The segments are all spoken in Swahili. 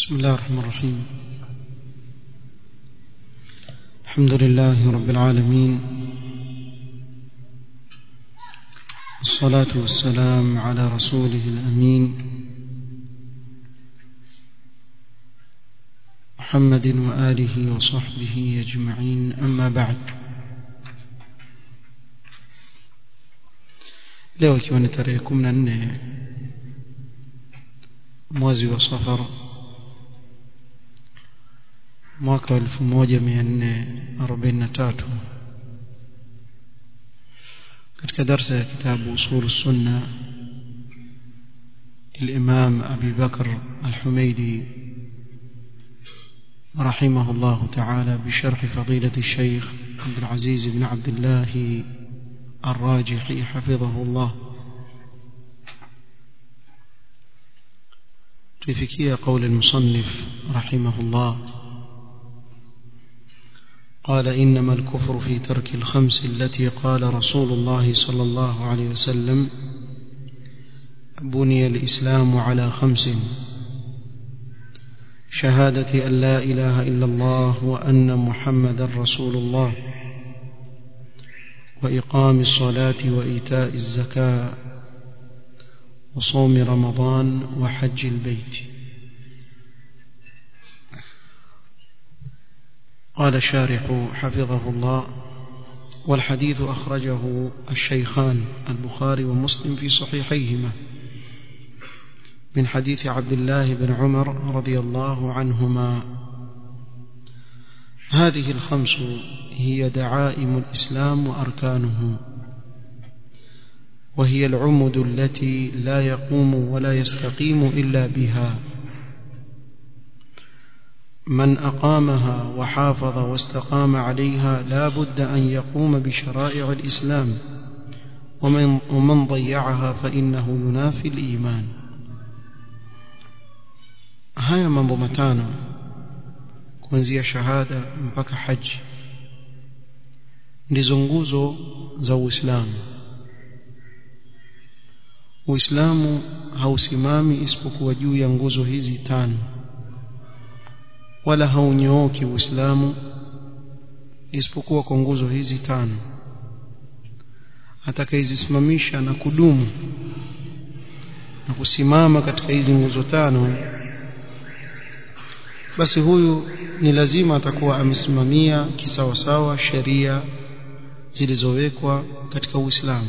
بسم الله الرحمن الرحيم الحمد لله رب العالمين الصلاة والسلام على رسوله الأمين محمد وآله وصحبه أجمعين أما بعد leo ikiwa ni tarehe kumi na nne mwezi wa safar mwaka wa elfu moja mia nne arobaini na tatu katika darsa ya kitabu usulu sunna للإمام أبي بكر الحميدي رحمه الله تعالى بشرح فضيلة الشيخ عبد العزيز بن عبد الله الراجحي حفظه الله تفكية قول المصنف رحمه الله قال إنما الكفر في ترك الخمس التي قال رسول الله صلى الله عليه وسلم بني الإسلام على خمس شهادة أن لا إله إلا الله وأن محمد رسول الله وإقام الصلاة وإيتاء الزكاة وصوم رمضان وحج البيت قال الشارح حفظه الله والحديث أخرجه الشيخان البخاري ومسلم في صحيحيهما من حديث عبد الله بن عمر رضي الله عنهما هذه الخمس هي دعائم الإسلام وأركانه وهي العمد التي لا يقوم ولا يستقيم إلا بها من أقامها وحافظ واستقام عليها لا بد أن يقوم بشرائع الإسلام ومن, ومن ضيعها فإنه ينافي الإيمان haya mambo matano kuanzia shahada mpaka haji ndizo nguzo za Uislamu Uislamu hausimami isipokuwa juu ya nguzo hizi tano wala haunyooki Uislamu isipokuwa kwa nguzo hizi tano atakayezisimamisha na kudumu na kusimama katika hizi nguzo tano basi huyu ni lazima atakuwa amesimamia kisawasawa sheria zilizowekwa katika Uislamu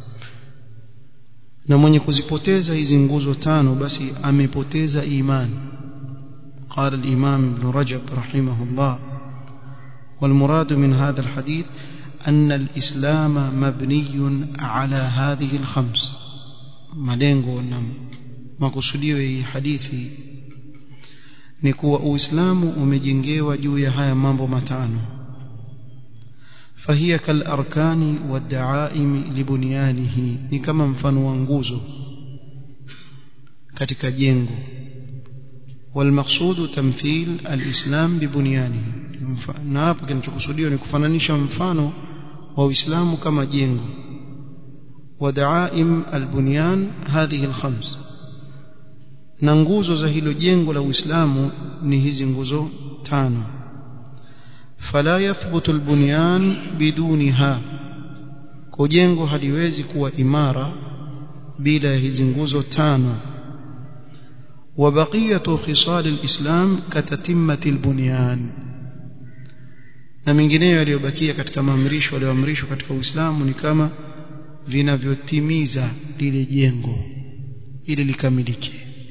na mwenye kuzipoteza hizi nguzo tano basi amepoteza imani قال الإمام ابن رجب رحمه الله والمراد من هذا الحديث أن الإسلام مبني على هذه الخمس malengo na makusudio ya hadithi ni kuwa uislamu umejengewa juu ya haya mambo matano فهي كالأركان والدعائم لبنيانه ni kama mfano wa nguzo katika jengo والمقصود تمثيل الإسلام ببنيانه na hapo kinachokusudiwa ni kufananisha mfano wa Uislamu kama jengo ودعائم البنيان هذه الخمس na nguzo za hilo jengo la Uislamu ni hizi nguzo tano fala yathbutu albunyan bidunha kwa jengo haliwezi kuwa imara bila ya hizi nguzo tano وبقية خصال الإسلام كتتمة البنيان na mengineyo yaliyobakia katika maamrisho yaliyoamrishwa katika Uislamu ni kama vinavyotimiza lile jengo ili likamilike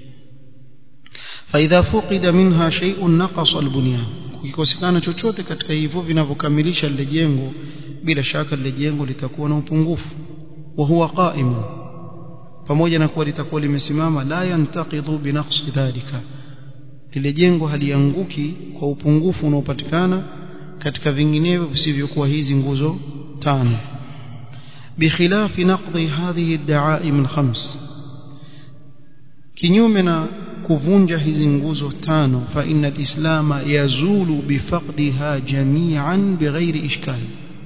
فإذا فقد منها شيء نقص البنيان kukikosekana chochote katika hivyo vinavyokamilisha lile jengo bila shaka lile jengo litakuwa na upungufu wa huwa qaimu pamoja na kuwa litakuwa limesimama la yantaqidhu binaqsi dhalika lile jengo halianguki kwa upungufu unaopatikana katika vinginevyo visivyokuwa hizi nguzo tano بخلاف نقض هذه الدعائم الخمس kinyume na kuvunja hizi nguzo tano fa inna alislama yazulu bifaqdiha jami'an bighairi ishkal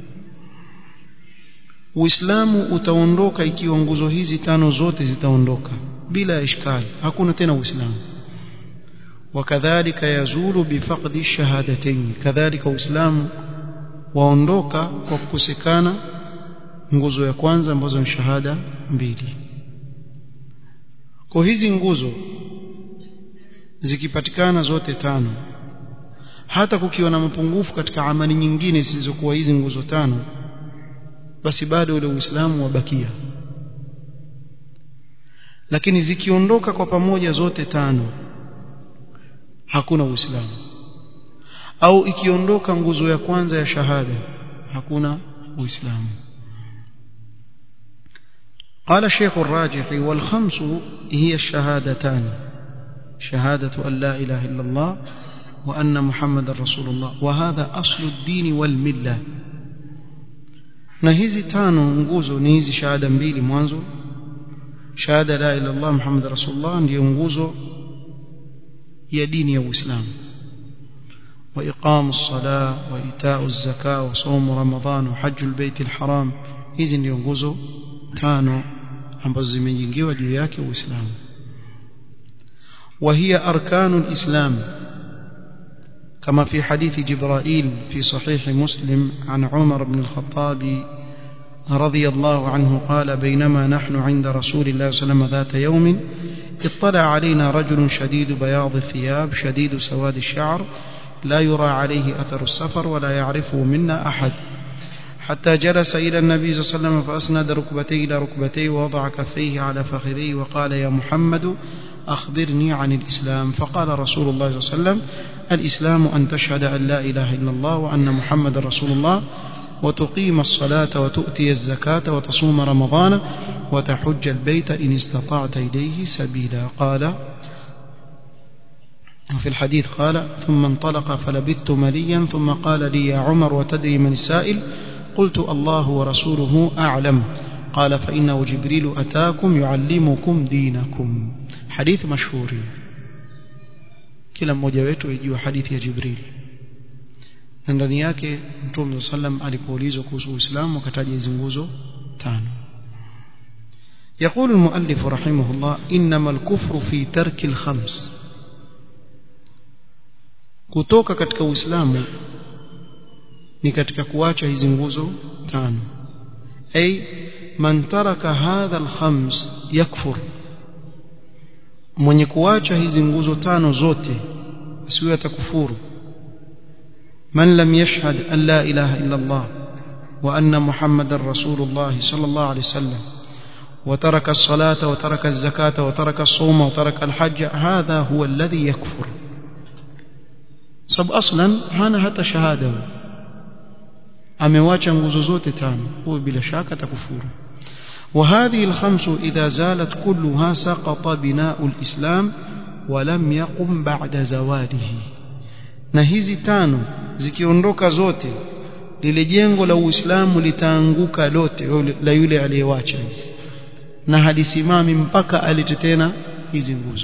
Uislamu utaondoka ikiwa nguzo hizi tano zote zitaondoka bila ishkali hakuna tena Uislamu وكذلك يزول بفقد الشهادتين كذلك uislamu waondoka kwa kukosekana nguzo ya kwanza ambazo ni shahada mbili kwa hizi nguzo zikipatikana zote tano hata kukiwa na mapungufu katika amali nyingine zisizokuwa hizi nguzo tano basi bado ule uislamu wabakia lakini zikiondoka kwa pamoja zote tano hakuna uislamu au ikiondoka nguzo ya kwanza ya shahada hakuna uislamu قال الشيخ الراجحي والخمس هي الشهادتان شهادة أن لا إله إلا الله وأن محمد رسول الله وهذا أصل الدين والملة na hizi tano nguzo ni hizi shahada mbili mwanzo shahada la ilaha illallah muhammad rasulullah ndiyo nguzo ya dini ya uislamu wa iqamu as-salah wa ita'u az-zakah wa sawm ramadan wa hajj al-bayt al-haram hizi ndiyo nguzo tano ambazo zimejengewa juu yake uislamu وهي أركان الإسلام كما في حديث جبرائيل في صحيح مسلم عن عمر بن الخطاب رضي الله عنه قال بينما نحن عند رسول الله صلى الله عليه وسلم ذات يوم اطلع علينا رجل شديد بياض الثياب شديد سواد الشعر لا يرى عليه أثر السفر ولا يعرفه منا أحد حتى جلس إلى النبي صلى الله عليه وسلم فأسند ركبتيه إلى ركبتيه ووضع كفيه على فخذيه وقال يا محمد أخبرني عن الإسلام فقال رسول الله صلى الله عليه وسلم الإسلام أن تشهد أن لا إله إلا الله وأن محمد رسول الله وتقيم الصلاة وتؤتي الزكاة وتصوم رمضان وتحج البيت إن استطعت إليه سبيلا قال وفي الحديث قال ثم انطلق فلبثت مليا ثم قال لي يا عمر وتدري من السائل قلت الله ورسوله أعلم قال فإنه جبريل أتاكم يعلمكم دينكم حديث مشهور kila mmoja wetu ajua hadithi ya Jibril na ndani yake Mtume sallam alipoulizwa kuhusu Uislamu akataja hizo nguzo tano يقول المؤلف رحمه الله إنما الكفر في ترك الخمس kutoka katika Uislamu ni katika kuacha hizi nguzo tano ay man taraka hadha alkhams yakfur mwenye kuacha hizi nguzo tano zote asiwe atakufuru man lam yashhad an la ilaha illa Allah wa anna muhammadar rasulullah sallallahu alayhi wasallam وترك الصلاة وترك الزكاة وترك الصوم وترك الحج هذا هو الذي يكفر سب أصلا هانا حتى شهادة amewacha nguzo zote tano huyo bila shaka atakufuru وهذه الخمس إذا زالت كلها سقط بناء الإسلام ولم يقم بعد زواله na hizi tano zikiondoka zote lile jengo la Uislamu litaanguka lote la yule aliyewacha hizi na halisimami mpaka alete tena hizi nguzo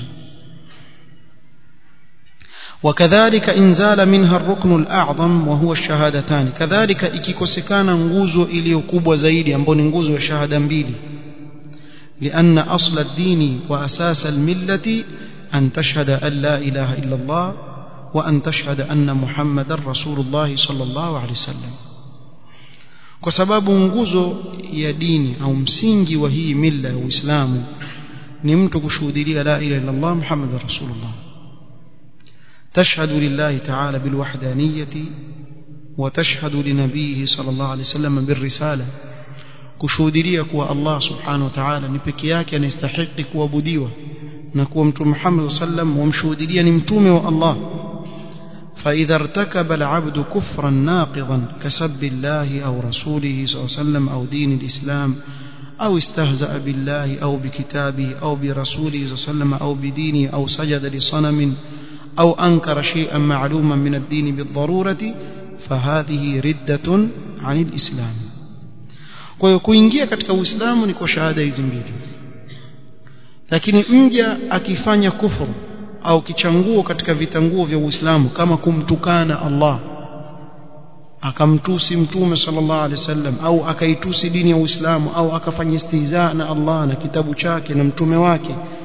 وكذلك إن زال منها الركن الأعظم وهو الشهادتان كذلك ikikosekana nguzo iliyokubwa zaidi ambayo ni nguzo ya shahada mbili لأن أصل الدين وأساس الملة أن تشهد أن لا إله إلا الله وأن تشهد أن محمد رسول الله صلى الله عليه وسلم kwa sababu nguzo ya dini au msingi wa hii mila ya Uislamu ni mtu kushuhudia la ilaha illa Allah Muhammad rasulullah تشهد لله تعالى بالوحدانية وتشهد لنبيه صلى الله عليه وسلم بالرسالة kushuhudia kuwa Allah subhanahu wa ta'ala ni peke yake anastahili kuabudiwa na kuwa mtume Muhammad sallam wamshuhudia ni mtume wa Allah فإذا ارتكب العبد كفرا ناقضا كسب الله أو رسوله صلى الله عليه وسلم أو دين الإسلام أو استهزأ بالله أو بكتابه أو برسوله صلى الله عليه وسلم أو بدينه أو سجد لصنم أو أنكر شيئا معلوما من الدين بالضرورة فهذه ردة عن الإسلام kwa hiyo kuingia katika uislamu ni kwa shahada hizi mbili lakini mja akifanya kufuru au kichanguo katika vitanguo vya uislamu kama kumtukana Allah akamtusi mtume sallallahu alaihi wasallam au akaitusi dini ya uislamu au akafanya istihza na Allah na kitabu chake na mtume wake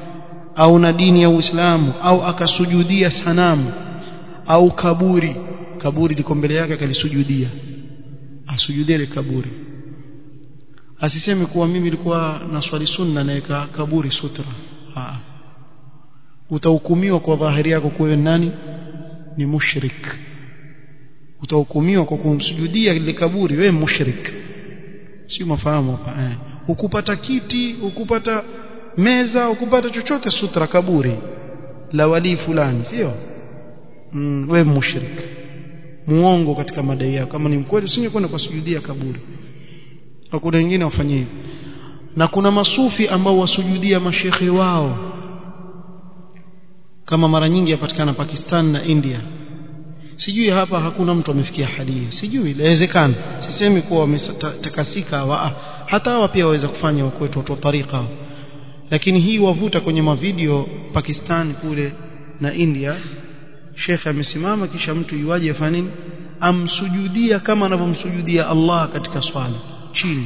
au na dini ya Uislamu au akasujudia sanamu au kaburi kaburi liko mbele yake akalisujudia asujudie ile kaburi asiseme kuwa mimi nilikuwa na swali sunna naweka kaburi sutra Haa. utahukumiwa kwa dhahiri yako kuwa nani ni mushrik utahukumiwa kwa kumsujudia ile kaburi wewe mushrik si mafahamu hapa eh ukupata kiti ukupata meza ukupata chochote sutra kaburi la wali fulani sio mm, wewe mushrik muongo katika madai yako kama ni mkweli usingekwenda kwa sujudia kaburi na kuna wengine wafanye hivyo na kuna masufi ambao wasujudia mashekhe wao kama mara nyingi yapatikana Pakistan na India sijui hapa hakuna mtu amefikia hali hiyo sijui inawezekana sisemi kuwa wametakasika wa hata hawa pia waweza kufanya wakwetu watu wa tariqa lakini hii wavuta kwenye mavideo Pakistan kule na India shekhe amesimama kisha mtu yuaje afanye nini amsujudia kama anavyomsujudia Allah katika swala chini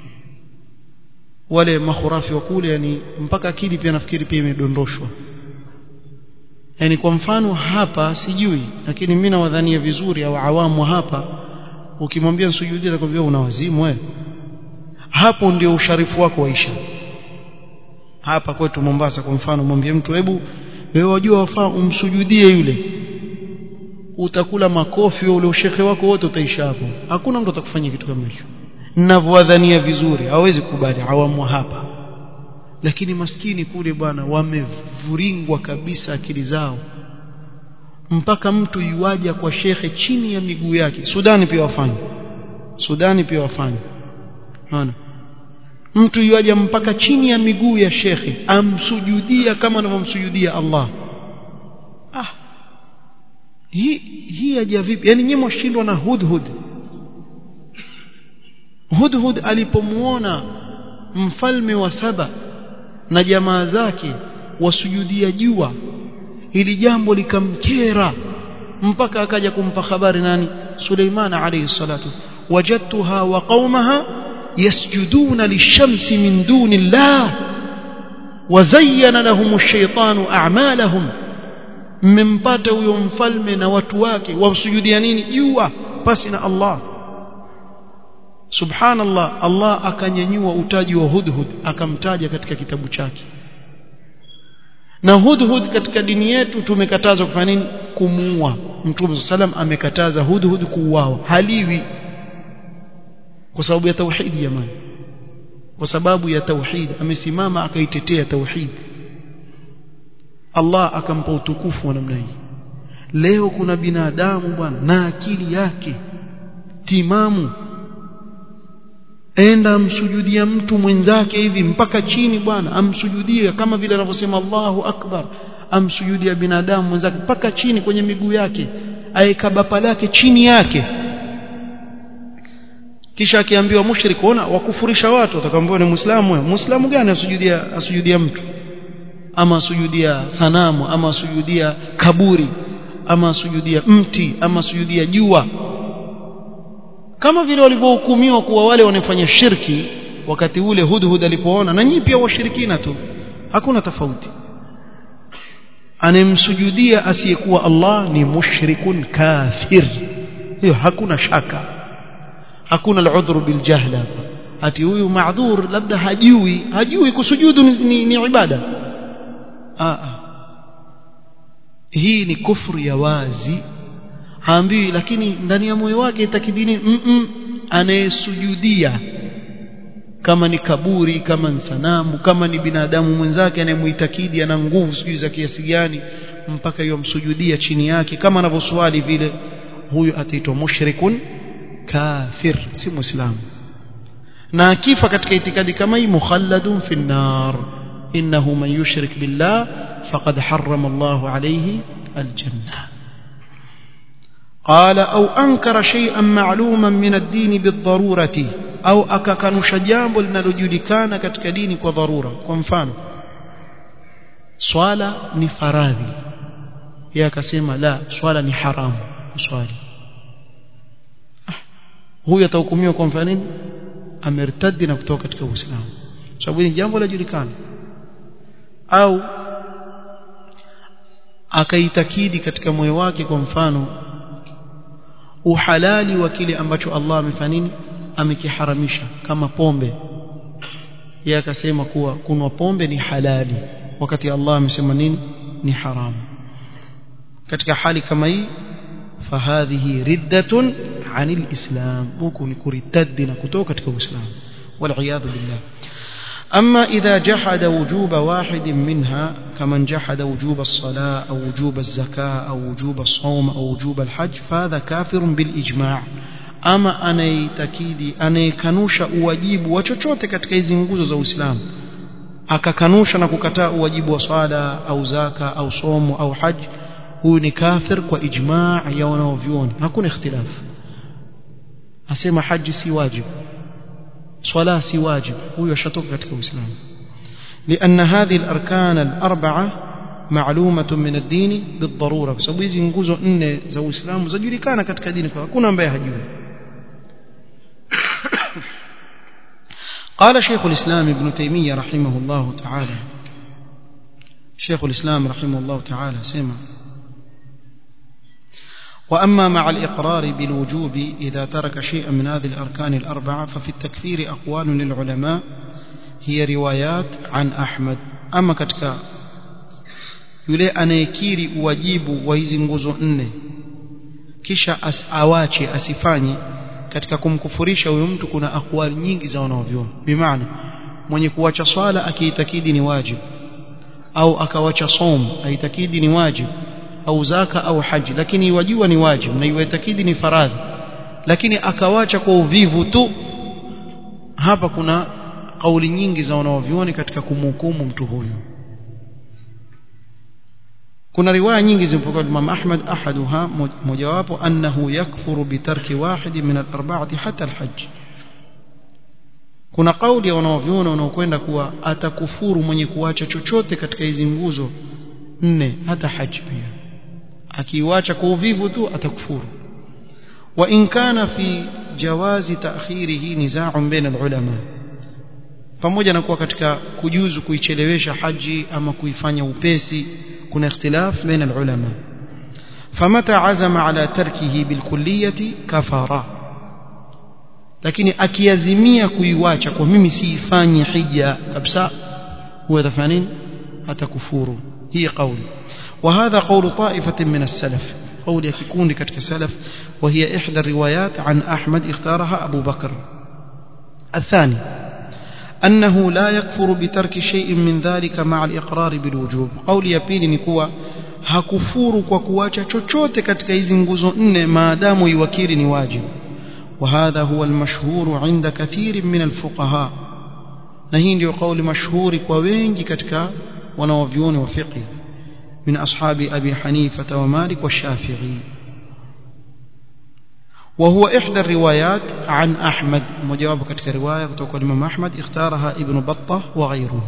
wale makhurafi wa kule yani mpaka akili pia nafikiri pia imedondoshwa yani kwa mfano hapa sijui lakini mimi nawadhania vizuri au awamu hapa ukimwambia sujudie atakwambia una wazimu wewe hapo ndio usharifu wako waisha hapa kwetu Mombasa kwa mfano mwambie mtu hebu wewe wajua wafaa umsujudie yule utakula makofi ule ushekhe wako wote utaisha hapo hakuna mtu atakufanyia kitu kama hicho ninavyowadhania vizuri hawezi kubali awamu hapa lakini maskini kule bwana wamevuringwa kabisa akili zao mpaka mtu yuaja kwa shekhe chini ya miguu yake Sudani pia wafanya Sudani pia wafanya unaona mtu yuaja mpaka chini ya miguu ya shekhe amsujudia kama anavyomsujudia Allah ah hii hii aja vipi yani nyinyi mshindwa na hudhud hudhud alipomuona mfalme wa saba na jamaa zake wasujudia jua hili jambo likamkera mpaka akaja kumpa habari nani Suleiman alayhi salatu wajadtuha wa qaumaha yasjuduna lishamsi min duni Allah wazayyana lahum ash-shaytanu a'malahum mmempata huyo mfalme na watu wake wamsujudia nini jua pasi na Allah subhanallah Allah akanyanyua utaji wa hudhud akamtaja katika kitabu chake na hudhud katika dini yetu tumekatazwa kufanya nini kumuua mtume sallam amekataza hudhud kuuawa haliwi kwa sababu ya tauhid jamani kwa sababu ya tauhid amesimama akaitetea tauhid Allah akampa utukufu wa namna hii leo kuna binadamu bwana na akili yake timamu enda amsujudia mtu mwenzake hivi mpaka chini bwana amsujudie kama vile anavyosema Allahu akbar amsujudia binadamu mwenzake mpaka chini kwenye miguu yake aeka bapa lake chini yake kisha akiambiwa mushrik ona wakufurisha watu atakwambia ni muislamu wewe muislamu gani asujudia asujudia mtu ama asujudia sanamu ama asujudia kaburi ama asujudia mti ama asujudia jua kama vile walivyohukumiwa kuwa wale wanafanya shirki wakati ule hudhud alipoona na nyinyi pia washirikina tu hakuna tofauti anemsujudia asiyekuwa Allah ni mushrikun kafir hiyo hakuna shaka hakuna al-udhru bil jahla ati huyu maadhur labda hajui hajui kusujudu ni, ni, ni ibada Aa. hii ni kufru ya wazi haambiwi lakini ndani ya moyo wake itakidini mm -mm, anayesujudia kama ni kaburi kama ni sanamu kama ni binadamu mwenzake anayemuitakidi ana nguvu sijui za kiasi gani mpaka yomsujudia chini yake kama anavyoswali vile huyu ataitwa mushrikun kafir si muislamu na akifa katika itikadi kama hii mukhalladun fi nar innahu man yushrik billah faqad harrama Allah alayhi aljanna قال أو أنكر شيئا معلوما من الدين بالضرورة أو أككنش جambo linalojulikana katika dini kwa dharura kwa mfano swala ni faradhi yeye akasema la swala ni haramu swali huyu atahukumiwa kwa mfano nini amertadi na kutoka katika Uislamu sababu ni jambo lajulikana au akaitakidi katika moyo wake kwa mfano uhalali wa kile ambacho Allah amefanya nini amekiharamisha kama pombe yeye akasema kuwa kunwa pombe ni halali wakati Allah amesema nini ni haramu katika hali kama hii fahadhihi riddatun anil islam huku ni kuritadi na kutoka katika uislamu والعياذ بالله أما إذا جحد وجوب واحد منها كمن جحد وجوب الصلاة أو وجوب الزكاة أو وجوب الصوم أو وجوب الحج فهذا كافر بالإجماع ama anaitakidi anayekanusha uwajibu wa chochote katika hizi nguzo za Uislamu akakanusha na kukataa uwajibu wa swala au zaka au somo au haji huyu ni kafir kwa ijmaa ya wanaovyuoni hakuna ikhtilaf asema haji si wajibu swala si wajibu huyu ashatoka katika Uislamu لأن هذه الأركان الأربعة معلومة من الدين بالضرورة بسبب hizi nguzo nne za Uislamu zajulikana katika dini kwa hakuna ambaye hajui قال شيخ الإسلام ابن تيمية رحمه الله تعالى شيخ الإسلام رحمه الله تعالى سمع وأما مع الإقرار بالوجوب إذا ترك شيئا من هذه الأركان الأربعة ففي التكفير أقوال للعلماء هي روايات عن أحمد أما كتك yule anayekiri uwajibu wa hizi nguzo nne kisha as awache asifanye katika kumkufurisha huyo mtu kuna akwali nyingi za wanaovyoni bimaana mwenye kuwacha swala akiitakidi ni wajibu au akawacha som aitakidi ni wajibu au zaka au haji lakini iwajua ni wajibu na iwaitakidi ni faradhi lakini akawacha kwa uvivu tu hapa kuna kauli nyingi za wanaovyoni katika kumhukumu mtu huyu kuna riwaya nyingi zimepokea Imam Ahmad ahaduha mojawapo annahu yakfuru bitarki wahid min al-arba'ati hata al-hajj kuna kauli ya wanaoviona wanaokwenda kuwa atakufuru mwenye kuacha chochote katika hizi nguzo nne hata haji pia akiwacha kwa uvivu tu atakufuru wa in kana fi jawazi ta'khirihi niza'un baina al-ulama pamoja na kuwa katika kujuzu kuichelewesha haji ama kuifanya upesi kuna ikhtilaf baina al-ulama famata azama ala tarkihi bilkulliyati kafara lakini akiazimia kuiwacha kwa mimi siifanyi hija kabisa huwa atafanya nini atakufuru hii kauli وهذا قول طائفة من السلف قول يكون كتك سلف وهي إحدى الروايات عن أحمد اختارها أبو بكر الثاني أنه لا يكفر بترك شيء من ذلك مع الإقرار بالوجوب قول يبين نكوى hakufuru kwa kuacha chochote katika hizi nguzo nne maadamu iwakiri ni wajibu وهذا هو المشهور عند كثير من الفقهاء na hii ndio kauli mashuhuri kwa wengi katika wanaovyuoni wa fiqh من أصحاب أبي حنيفة ومالك والشافعي وهو إحدى الروايات عن أحمد مجاوب كتك رواية تقول الإمام أحمد اختارها ابن بطة وغيره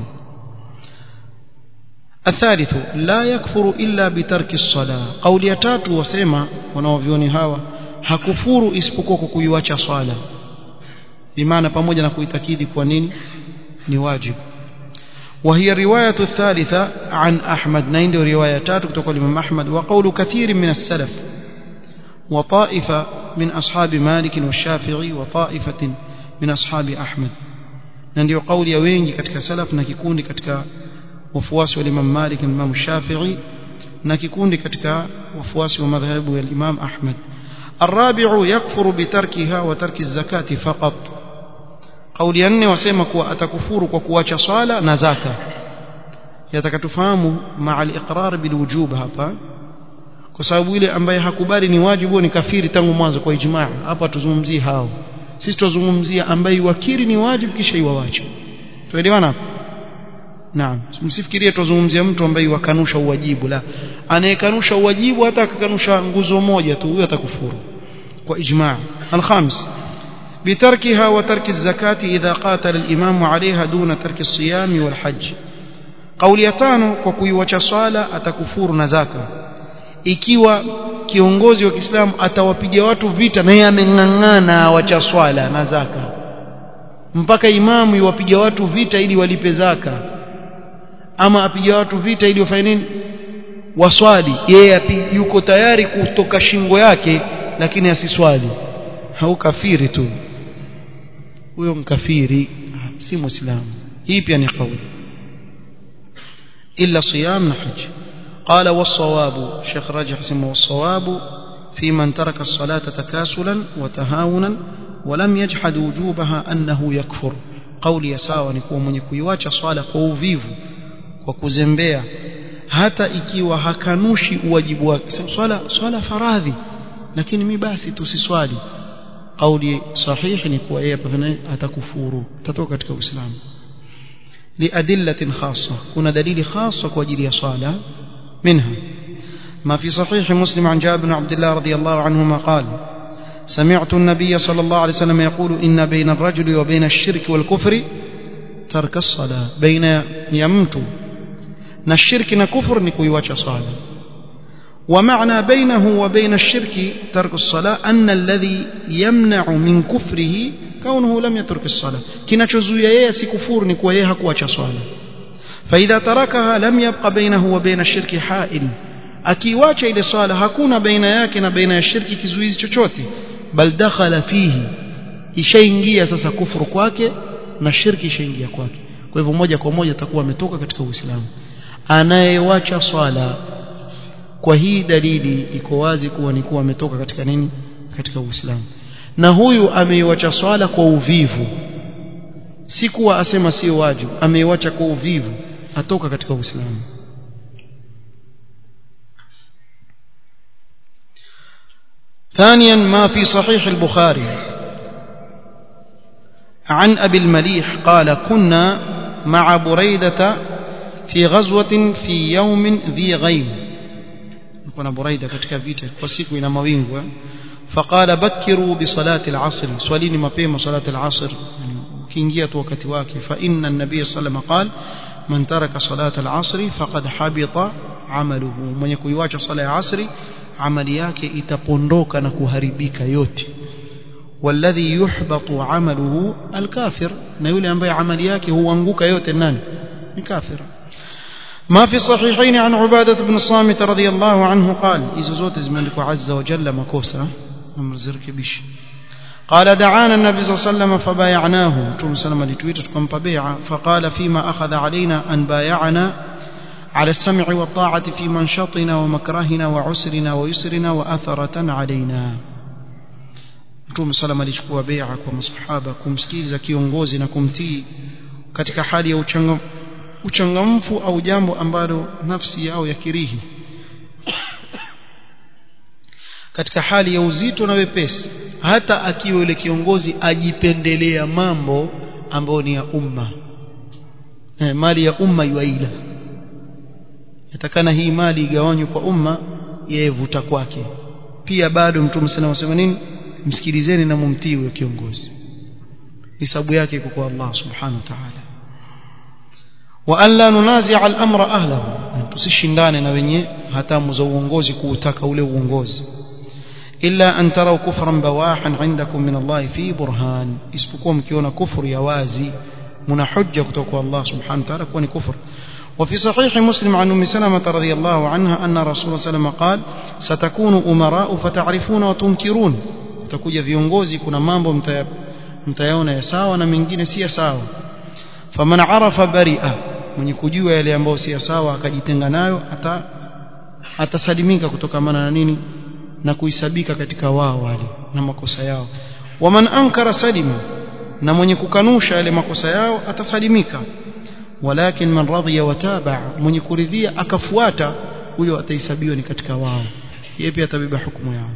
الثالث لا يكفر إلا بترك الصلاة قول يتات وسيما ونوفيوني هاوا hakufuru isipokuwa kwa kuiwacha swala bimaana pamoja na kuitakidi kwa nini ni wajibu وهي الرواية الثالثة عن أحمد نين روايتات تقول الإمام أحمد وقول كثير من السلف وطائفة من أصحاب مالك والشافعي وطائفة من أصحاب أحمد نندي قول يوينجي كتك سلف نكيكون كتك وفواس الإمام مالك الإمام الشافعي نكيكون كتك وفواس ومذهب الإمام أحمد الرابع يكفر بتركها وترك الزكاة فقط kauli ya nne wasema kuwa atakufuru kwa kuacha swala na zaka yatakatufahamu maa al-iqrar bil wujub hapa kwa sababu ile ambaye hakubali ni wajibu ni kafiri tangu mwanzo kwa ijmaa hapa tuzungumzie hao sisi tuzungumzia ambaye wakiri ni wajibu kisha iwawache tuelewana hapo naam msifikirie tuzungumzia mtu ambaye wakanusha uwajibu la anayekanusha uwajibu hata akakanusha nguzo moja tu huyo atakufuru kwa ijmaa al-khamis بتركها وترك الزكاة إذا قاتل الإمام عليها دون ترك الصيام والحج قول يتانو kwa kuiwacha swala atakufuru na zaka ikiwa kiongozi wa Kiislamu atawapiga watu vita na yeye ameng'ang'ana awacha swala na zaka mpaka imamu iwapiga watu vita ili walipe zaka ama apiga watu vita ili wafanye nini waswali yeye yuko tayari kutoka shingo yake lakini asiswali hau kafiri tu huyo mkafiri si muislamu hii pia ni kauli illa siyam na haj قال والصواب شيخ راجح اسمه والصواب في من ترك الصلاة تكاسلا وتهاونا ولم يجحد وجوبها أنه يكفر قولي يساوى نكون من يكويواcha swala kwa uvivu kwa kuzembea hata ikiwa hakanushi uwajibu wake swala swala faradhi lakini mi basi tusiswali kauli sahihi ni kuwa yeye atakufuru atatoka katika uislamu liadillatin khassa kuna dalili khassa kwa ajili ya swala منها ما في صحيح مسلم عن جابر بن عبد الله رضي الله عنهما قال سمعت النبي صلى الله عليه وسلم يقول إن بين الرجل وبين الشرك والكفر ترك الصلاة بين يمت الشرك نكفر نكويواتش صلاة ومعنى بينه وبين الشرك ترك الصلاة أن الذي يمنع من كفره كونه لم يترك الصلاة كنا تشزويا يسي كفور نكويها كواتش صلاة فإذا تركها لم يبق بينه وبين الشرك حائل akiwacha ile swala hakuna baina yake na baina ya shirki kizuizi chochote bal dakhala fihi ishaingia sasa kufuru kwake na shirki ishaingia kwake kwa hivyo moja kwa moja atakuwa ametoka katika uislamu anayewacha swala kwa hii dalili iko wazi kuwa ni kuwa ametoka katika nini katika uislamu na huyu ameiwacha swala kwa uvivu si kuwa asema sio wajibu ameiwacha kwa uvivu atoka katika uislamu ثانيا ما في صحيح البخاري عن أبي المليح قال كنا مع بريدة في غزوة في يوم ذي غيم كنا بريدة كتك فيتا وسيكو إلى موينغو فقال بكروا بصلاة العصر سواليني ما بيما صلاة العصر كينجية وقت واكي فإن النبي صلى الله عليه وسلم قال من ترك صلاة العصر فقد حبط عمله من يكويواج صلاة العصر amali yake itapondoka na kuharibika yote walladhi yuhbatu amaluhu alkafir na yule ambaye amali yake huanguka yote nani ni kafir ما في الصحيحين عن عبادة بن الصامت رضي الله عنه قال إذا زوت زمنك عز وجل مكوسة أمر زرك بش قال دعانا النبي صلى الله عليه وسلم فبايعناه ثم سلم لتويتكم ببيعة فقال فيما أخذ علينا أن بايعنا على السمع والطاعة في منشطنا ومكرهنا وعسرنا ويسرنا وأثرة علينا Mtume salama alichukua bai'a kwa masahaba kumsikiliza kiongozi na kumtii katika hali ya uchangam, uchangamfu au jambo ambalo nafsi yao yakirihi katika hali ya uzito na wepesi hata akiwa yule kiongozi ajipendelea mambo ambayo ni ya umma eh, mali ya umma yuaila yatakana hii mali igawanywe kwa umma yeye vuta kwake pia bado mtume sana wasema nini msikilizeni na mumtii huyo kiongozi hisabu yake iko kwa Allah subhanahu wa ta'ala wa an la nunazi'a al-amra ahlahu tusishindane na wenye hatamu za uongozi kuutaka ule uongozi illa an taraw kufran bawahan 'indakum min Allah fi burhan isipokuwa mkiona kufuru ya wazi muna hujja kutoka kwa Allah subhanahu wa ta'ala kuwa ni kufuru وفي صحيح مسلم عن أم سلمة رضي الله عنها أن رسول الله صلى الله عليه وسلم قال ستكون أمراء فتعرفون وتنكرون تكوja viongozi kuna mambo mtayaona ya sawa na mengine si sawa faman arafa bari'a mwenye kujua yale ambayo si sawa akajitenga nayo ata atasalimika kutokamana na nini na kuhisabika katika wao wale na makosa yao waman ankara salima na mwenye kukanusha yale makosa yao atasalimika walakin man radhiya wataba mwenye kuridhia akafuata huyo atahesabiwa ni katika wao yeye pia atabeba hukumu yao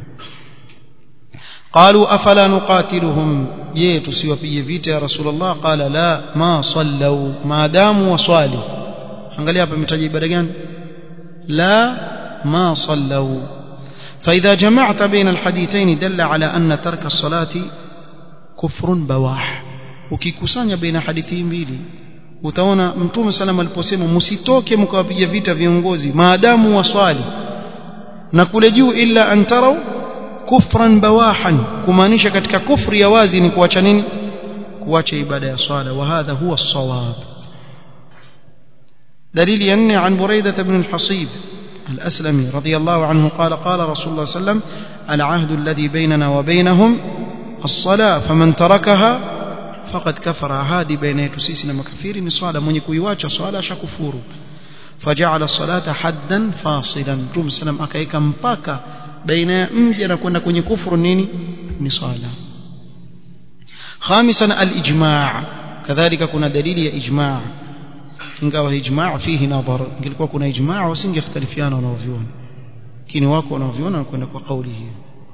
قالوا افلا نقاتلهم je tusiwapige vita ya rasulullah qala la ma sallu maadamu waswali angalia hapa imetaja ibada gani la ما صلوا فإذا جمعت بين الحديثين دل على أن ترك الصلاة كفر بواح ukikusanya baina hadithi mbili utaona mtume sallam aliposema msitoke mkawapiga vita viongozi maadamu waswali na kule juu illa an tarau kufran bawahan kumaanisha katika kufri ya wazi ni kuacha nini kuacha ibada ya swala wa hadha huwa as-sawab dalili ya nne an buraidah ibn al-hasib الأسلمي رضي الله عنه قال قال رسول الله صلى الله عليه وسلم العهد الذي بيننا وبينهم الصلاة فمن تركها فقد كفر هذه بين يتسيسنا مكفير ni swala mwenye kuiwacha swala ashakufuru فجعل الصلاة حدا فاصلا Mtume sallam akaika mpaka baina ya mja na kwenda kwenye kufuru nini ni swala خامسا الإجماع كذلك kuna dalili ya ijmaa ingawa ijmaa fihi nadhar ingekuwa kuna ijmaa wasingekhtalifiana wanaoviona lakini wako wanaoviona na kwenda kwa kauli hiyo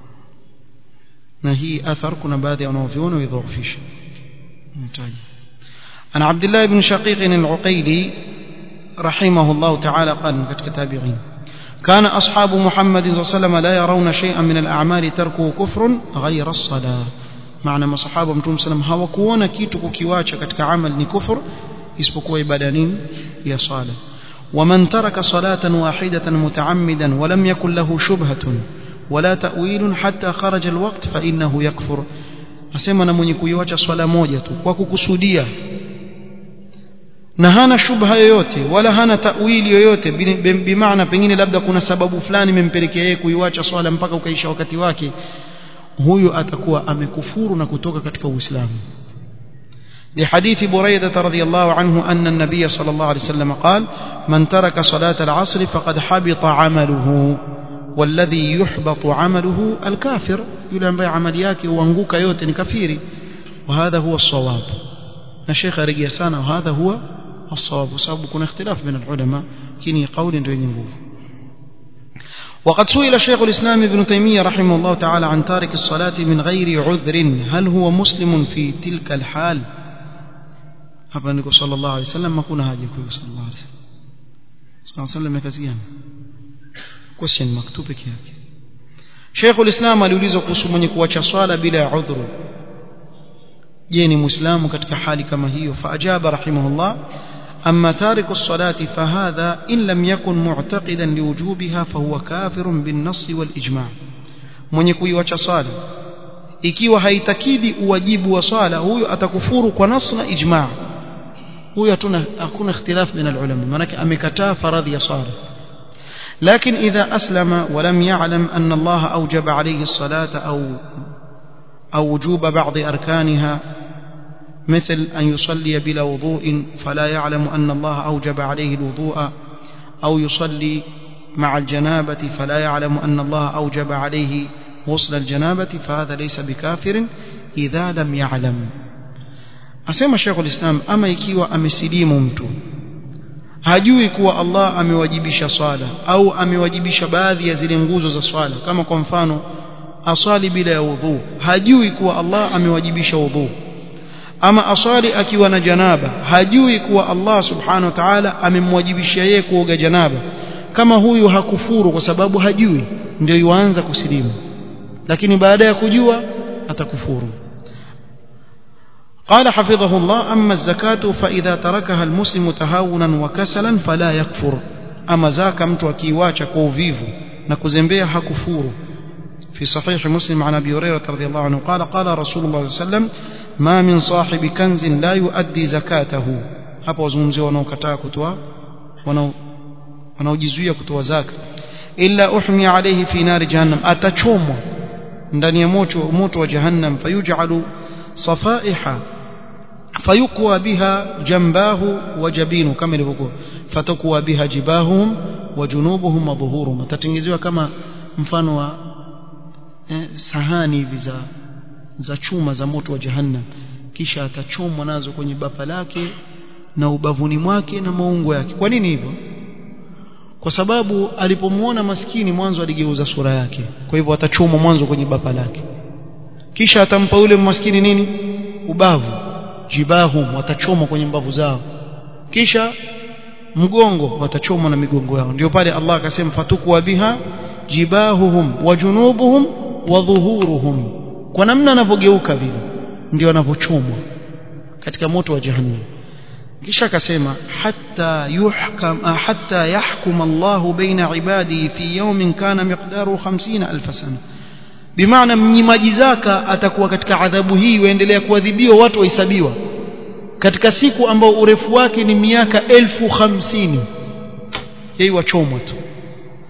na hii athar kuna baadhi ya wanaoviona widhoofisha mtaji عن عبد الله بن شقيق العقيلي رحمه الله تعالى قال من كتابعين كان أصحاب محمد صلى الله عليه وسلم لا يرون شيئا من الأعمال تركه كفر غير الصلاة معنى ما صحابة متوم سلم hawakuona kitu kukiwacha katika amal ni kufur isipokuwa ibada nini ya sala ومن ترك صلاة واحدة متعمدا ولم يكن له شبهة ولا تأويل حتى خرج الوقت فإنه يكفر asema na mwenye kuiwacha swala moja tu kwa kukusudia na hana shubha yoyote wala hana tawili yoyote bimaana pengine labda kuna sababu fulani imempelekea yeye kuiwacha swala mpaka ukaisha wakati wake huyu atakuwa amekufuru na kutoka katika uislamu لحديث بريدة رضي الله عنه أن النبي صلى الله عليه وسلم قال من ترك صلاة العصر فقد حبط عمله والذي يحبط عمله الكافر يلان عمل yake uanguka yote ni kafiri وهذا هو الصواب الشيخ رجي sana وهذا هو الصواب وسبب كنا اختلاف بين العلماء كني قول ndio yenye nguvu وقد سئل شيخ الإسلام ابن تيمية رحمه الله تعالى عن تارك الصلاة من غير عذر هل هو مسلم في تلك الحال hapa niko sallallahu alaihi wasallam hakuna haja kwa sallallahu alaihi wasallam sallallahu alaihi wasallam yakaziana question maktub peke yake Sheikhul Islam aliulizwa kuhusu mwenye kuacha swala bila ya udhuru je ni muislamu katika hali kama hiyo faajaba rahimahullah أما تارك الصلاة فهذا إن لم يكن معتقدا لوجوبها فهو كافر بالنص والإجماع من يكوي وچا صلاة ikiwa haitakidi uwajibu wa swala huyo atakufuru kwa nas na ijma huyo hatuna hakuna ikhtilaf baina ulama manake amekataa faradhi ya swala لكن إذا أسلم ولم يعلم أن الله أوجب عليه الصلاة أو أو وجوب بعض أركانها مثل أن يصلي بلا وضوء فلا يعلم أن الله أوجب عليه الوضوء أو يصلي مع الجنابة فلا يعلم أن الله أوجب عليه غسل الجنابة فهذا ليس بكافر إذا لم يعلم أسمى شيخ الإسلام أما يكيوا أمسليم mtu hajui kuwa Allah amewajibisha swala au amewajibisha baadhi ya zile nguzo za swala kama kwa mfano aswali bila ya udhu hajui kuwa Allah amewajibisha udhu ama aswali akiwa na janaba hajui kuwa Allah subhanahu wa ta'ala amemwajibishia yeye kuoga janaba kama huyu hakufuru kwa sababu hajui ndio yuanza kusilimu lakini baada ya kujua atakufuru قال حفظه الله أما الزكاة فإذا تركها المسلم تهاونا وكسلا فلا يكفر أما زاك mtu akiwacha kwa uvivu na kuzembea hakufuru في صحيح مسلم عن أبي هريرة رضي الله عنه قال قال رسول الله صلى الله عليه وسلم ما من صاحب كنز لا يؤدي زكاته hapa wazungumzia wanaokataa kutoa wanaojizuia kutoa zaka illa uhmi alayhi fi nari jahannam atachomwa ndani ya moto moto wa jahannam fayuj'alu safaiha fayukwa biha jambahu wa jabinu kama ilivyokuwa fatakuwa biha jibahum wa junubuhum wa dhuhurum atatengezewa kama mfano wa eh, sahani hivi za za chuma za moto wa jahannam kisha atachomwa nazo kwenye bapa lake na ubavuni mwake na maungo yake kwa nini hivyo kwa sababu alipomuona maskini mwanzo aligeuza sura yake kwa hivyo atachomwa mwanzo kwenye bapa lake kisha atampa yule maskini nini ubavu jibahum watachomwa kwenye mbavu zao kisha mgongo watachomwa na migongo yao ndio pale Allah akasema fatukwa biha jibahuhum wa junubuhum wa dhuhuruhum kwa namna anavyogeuka vile ndio anavyochomwa katika moto wa jahannam kisha akasema hatta yuhkam hatta yahkum Allah baina ibadihi fi yawmin kana miqdaru 50000 sana bimaana mnyimaji zaka atakuwa katika adhabu hii waendelea kuadhibiwa watu wahesabiwa katika siku ambao urefu wake ni miaka elfu hamsini yeye wachomwa tu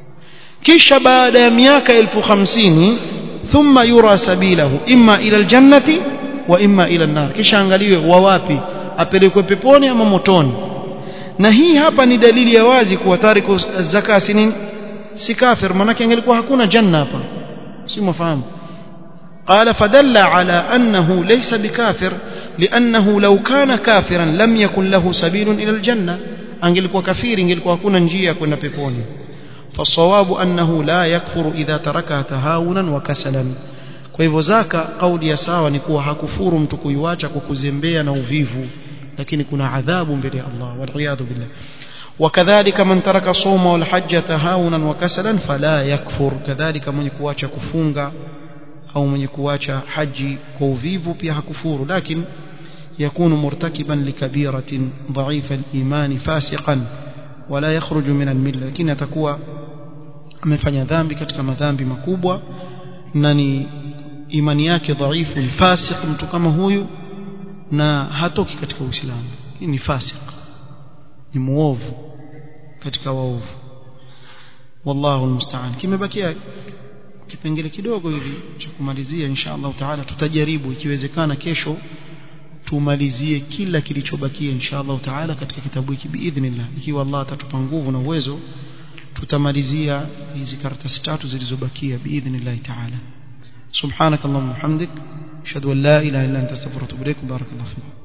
kisha baada ya miaka elfu hamsini thumma yura sabilahu imma ila aljannati wa imma ila an-nar kisha angaliwe wa wapi apelekwe peponi ama motoni na hii hapa ni dalili ya wazi kuwa tariku zaka si nini si kafir manake angelikuwa hakuna janna hapa si mfahamu قال فدل على أنه ليس بكافر لأنه لو كان كافرا لم يكن له سبيل إلى الجنة angelikuwa kafiri ingelikuwa hakuna njia kwenda peponi فالصواب أنه لا يكفر إذا تركها تهاونا وكسلا kwa hivyo zaka kauli ya sawa ni kuwa hakufuru mtu kuiwacha kwa kuzembea na uvivu lakini kuna adhabu mbele ya Allah waliyadhu billah وكذلك من ترك الصوم والحج تهاونا وكسلا فلا يكفر كذلك من kuacha kufunga au mwenye kuacha haji kwa uvivu pia hakufuru lakini يكون مرتكبا لكبيرة ضعيف الإيمان فاسقا ولا يخرج من الملة لكن atakuwa amefanya dhambi katika madhambi makubwa na ni imani yake dhaifu ni fasik mtu kama huyu na hatoki katika Uislamu ni fasik ni muovu katika waovu wallahu almusta'an kimebakia kipengele kidogo hivi cha kumalizia insha Allah taala tutajaribu ikiwezekana kesho tumalizie kila kilichobakia insha Allah taala katika kitabu hiki biidhnillah ikiwa Allah atatupa nguvu na uwezo tutamalizia hizi karatasi tatu zilizobakia biidhnillah taala subhanakallahumma hamdik ashhadu an la ilaha illa anta astaghfiruka wa atubu ilaik barakallahu fiik